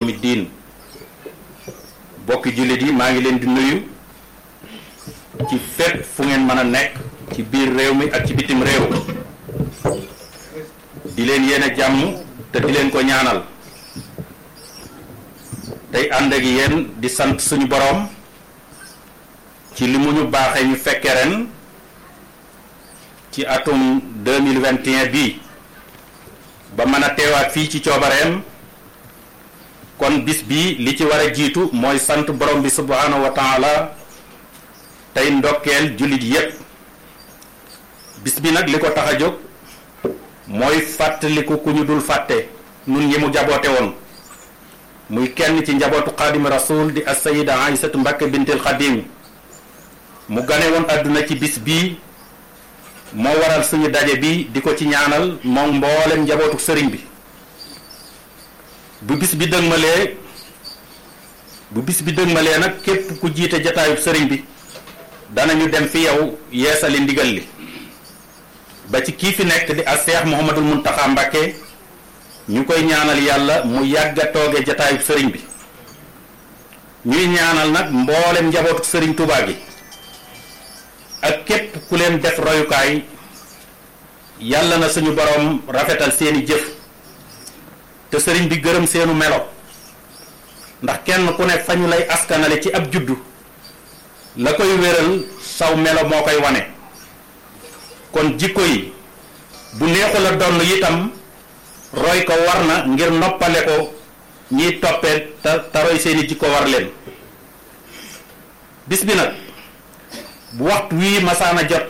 yawmi diin bokki jullit yi maa ngi leen di nuyu ci fépp fu ngeen mën a nekk ci biir réew mi ak ci bitim réew di leen yéene jàmm te di leen ko ñaanal tey ànd ak yéen di sant suñu boroom ci li mu ñu baaxee ñu fekke ren ci atum 2021 bii ba mën a teewaat fii ci coobareem kon bis bi li ci war a jiitu mooy sant borom bi subhanahu wa taala tey ndokkeel jullit yépp bis bi nag li ko tax a jóg mooy fàttaliku ku ñu dul fàtte nun ñi mu jaboote woon muy kenn ci njabootu xaadim rasul di assayida aïsatu mbakke bintil xadim mu gane woon àdduna ci bis bii moo waral suñu daje bi di ko ci ñaanal moom mboolem njabootu sëriñ bi bu bis bi dëgmalee bu bis bi dëgmalee nag képp ku jiite jataayub sëriñ bi danañu dem fi yow yeesali ndigal li ba ci kii fi nekk di a seex muhammadul muntaxa mbàkke ñu koy ñaanal yàlla mu yàgg a tooge jataayub sëriñ bi ñuy ñaanal nag mboolem njabootu sëriñ Tuubaa gi ak képp ku leen def royukaay yàlla na suñu boroom rafetal seeni jëf te sëriñ bi gërëm seenu melo ndax kenn ku ne fa ñu lay askanale ci ab juddu la koy wéral saw melo moo koy wane kon jikko yi bu neexu la donn itam roy ko war na ngir noppale ko ñiy toppee te te roy seeni jikko war leen bis bi nag bu waxtu wii masaana jot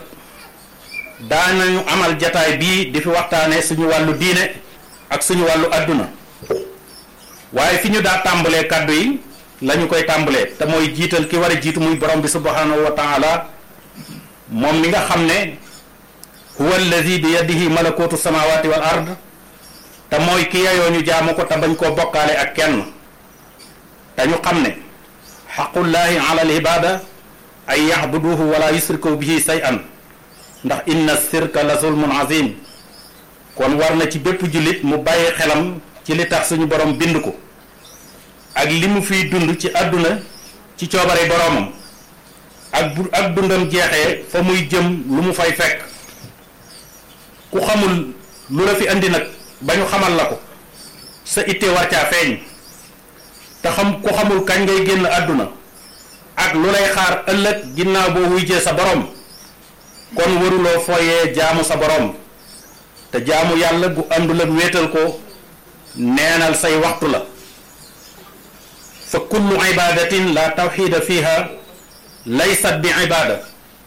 daanañu amal jataay bii di fi waxtaane suñu wàllu diine ak suñu wàllu àdduna waaye fi ñu daa tàmbalee kàddu yi lañu koy tàmbalee te mooy jiital ki war a jiitu muy borom bi subhanahu wa taala moom mi nga xam ne huwa allazi bi yadihi malakutu samawati wal ard te mooy ki yayoo ñu jaamu ko te bañ koo bokkaale ak kenn te ñu xam ne xaqullahi ala al ibada ay yaxbuduhu wala yusriku bihi shay'an ndax inna sirka la zulmun azim kon war na ci bépp jullit mu bàyyi xelam ci li tax suñu borom bind ko ak li mu fiy dund ci àdduna ci coobare boromam ak bu ak dundam jeexee fa muy jëm lu mu fay fekk ku xamul lu la fi andi nag ba ñu xamal la ko sa itte war caa feeñ te xam ku xamul kañ ngay génn àdduna ak lu lay xaar ëllëg ginnaaw boo wuyjee sa borom kon waruloo fooyee jaamu sa borom te jaamu yàlla gu àndul ak wéetal ko neenal say waxtu la fa kullu ibadatin la tawxida fiha laysat bi ibada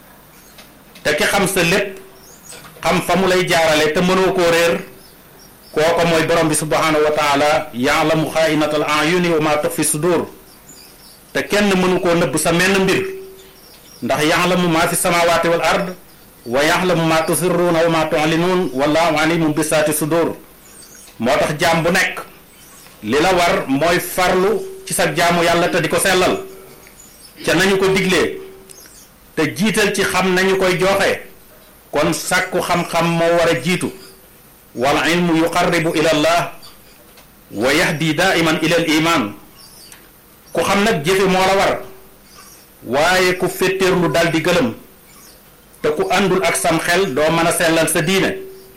te ki xam sa lépp xam fa mu lay jaarale te mënoo koo réer kooko mooy borom bi subhanahu wa taala yaalamu xaainatal ayuni wa ma tux fi sudur te kenn mënu koo nëbb sa menn mbir ndax yaxlamu maa fi samawati wal ard wa yaxlamu maa tusirruuna wa maa tulinuun wallahu alimun bi saati sudur moo tax jaam bu nekk li la war mooy farlu ci sa jaamu yàlla te di ko sellal ca nañu ko diglee te jiital ci xam nañu koy joxe kon sàkku xam-xam moo war a jiitu wal ilmu yuqarribu ila allah wa yahdi daiman ila al iman ku xam nag jëfe moo la war waaye ku féttéerlu dal di gëlëm te ku àndul ak sam xel doo mën a sellal sa diine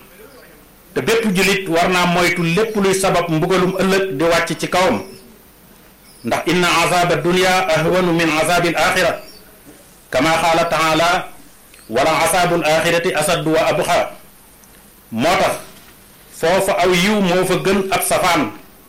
te bépp jullit war naa moytu lépp luy sabab mbugalum ëllëg di wàcc ci kawam ndax inna azaba dunya ahwanu min azabil axira kama qaala taala wala azabul axirati asaddu wa abxa moo tax foofa aw yiw moo fa gën ab safaan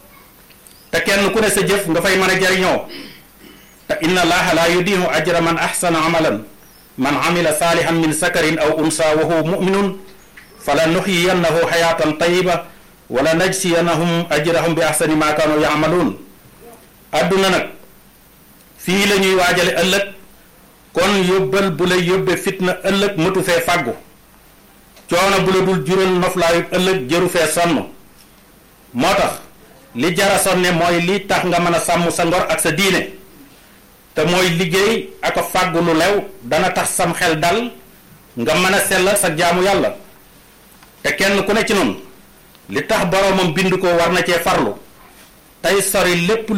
te kenn ku ne sa jëf nga fay mën a jariñoo te inna allaha la yudihu ajra man ahsana amalan man amila salihan min sakarin aw unsa wa huwa muminun fala nuxyiyannahu xayatan tayiba wala najsiyannahum ajrahum bi ahsani ma kanu yamaluun adduna nag fii la ñuy waajale ëllëg kon yóbbal bu lay yóbbe fitna ëllëg mëtu fee fàggu coono bu la dul jural noflaayu ëllëg jëru fee sonn moo tax li jara sonne mooy li tax nga mën a sàmm sa ngor ak sa diine te mooy liggéey ak a fàggu lu lew dana tax sam xel dal nga mën a sellal sa jaamu yàlla te kenn ku ne ci noonu li tax boroomam bind ko war na cee farlu tey sori lépp